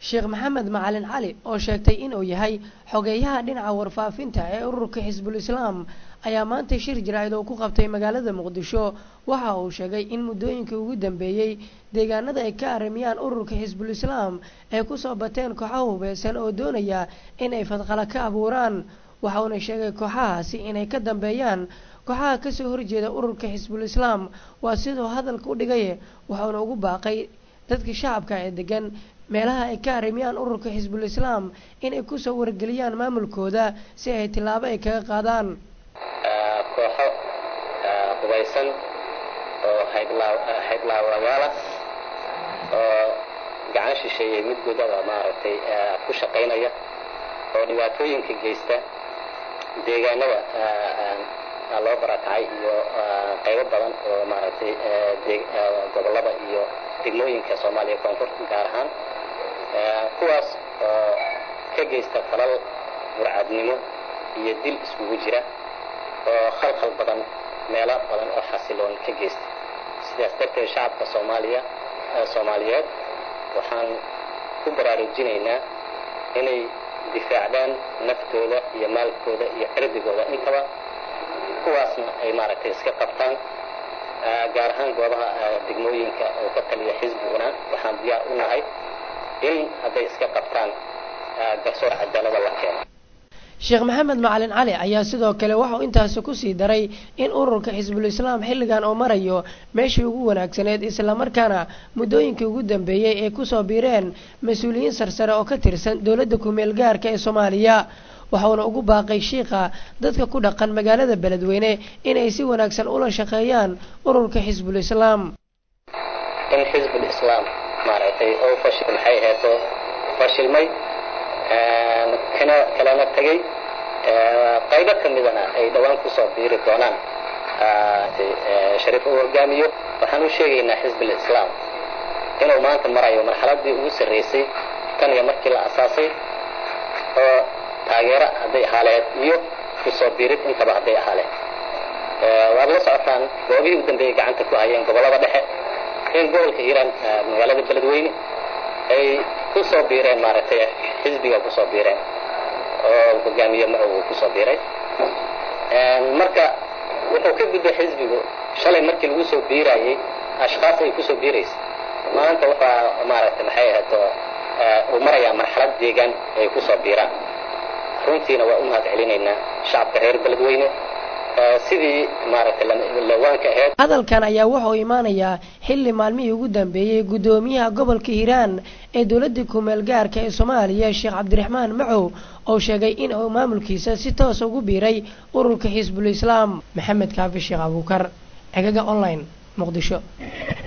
sheekh maxamed macalin cali oo sheegtay inuu yahay xogeeyaha dhinaca warfaafinta ee ururka xisbul islaam ayaa maanta shir jaraa'id oo ku qabtay magaalada muqdisho waxa uu sheegay in muddooyinkii ugu dambeeyey deegaanada ay ka arrimiyaan ururka xisbul islaam ay kusoo bateen kooxo hubeysan oo doonaya in ay fadqala ka abuuraan waxa uuna sheegay kooxahaasi inay ka dambeeyaan kooxaha kasoo horjeeda ururka xisbul islaam waa siduu hadalka u dhigay waxauna ugu baaqay dadka shacabka ee degan meelaha ay ka arrimiyaan ururka xisbul islaam inay kusoo wargeliyaan maamulkooda si ay tillaabo ay kaga qaadaan kooxo hubaysan oo haydlaawayaala oo gacan shisheeyey mid gudaba maaragtay ku shaqaynaya oo dhibaatooyinka geysta deegaanada loo barakacay iyo qaybo badan oo maaragtay gobollada iyo degmooyinka soomaaliya koonfur gaar ahaan kuwaas oo ka geysta falal burcadnimo iyo dil iskugu jira oo khalkhal badan meelo badan oo xasiloon ka geysta sidaas darteed shacabka soomaaliya soomaaliyeed waxaan ku baraarujinaynaa inay difaacdaan naftooda iyo maalkooda iyo cirdigooda intaba kuwaasna ay maaragtay iska qabtaan gaar ahaan goobaha degmooyinka oo ka taliya xisbiguna waxaan diyaar u nahay in hadday iska qabtaan garsoor cadaalada la keeno sheekh maxamed macalin cali ayaa sidoo kale waxauu intaasi kusii daray in ururka xisbul islaam xilligan oo marayo meeshii ugu wanaagsaneed islamarkaana muddooyinkii ugu dambeeyey ay kusoo biireen mas-uuliyiin sarsare oo ka tirsan dowladda kumeel gaarka ee soomaaliya waxauna ugu baaqay shiikha dadka ku dhaqan magaalada beledweyne inay si wanaagsan ula shaqeeyaan ururka xisbul islaam in xisbul islaam maaragtay oo fashil maxay aheeto fashilmay kana kalana tegay qaybo ka midana ay dhowaan kusoo biiri doonaan shariif uu hogaamiyo waxaan u sheegaynaa xisbul islaam inuu maanta marayo marxaladii ugu sarreysay tan iyo markii la asaasay oo taageero hadday ahaaleed iyo kusoo biirid intaba hadday ahaaleed waad la socotaan goobihii u dambeeyey gacanta ku hayeen gobollada dhexe in gobolka hiiraan magaalada beledweyne ay kusoo biireen maaragtay xisbiga kusoo biireen oo hogaamiye macow uu kusoo biiray marka wuxuu ka gudbay xisbigu shalay markii lagu soo biirayey ashkaas ay kusoo biiraysa maanta waxaa maaragtay maxay ahaato uu marayaa marxalad deegaan ay kusoo biiraan runtiina waa u mahad celinaynaa shacabka reer beledweyne sidii maaragtay lawaanka aheyd hadalkan ayaa wuxuu imaanayaa xilli maalmihii ugu dambeeyey guddoomiyaha gobolka hiiraan ee dowladda kumeel gaarka ee soomaaliya sheekh cabdiraxmaan macow oo sheegay in uu maamulkiisa si toos ugu biiray ururka xisbul islaam maxamed kaafi sheekh abuukar cegaga online muqdisho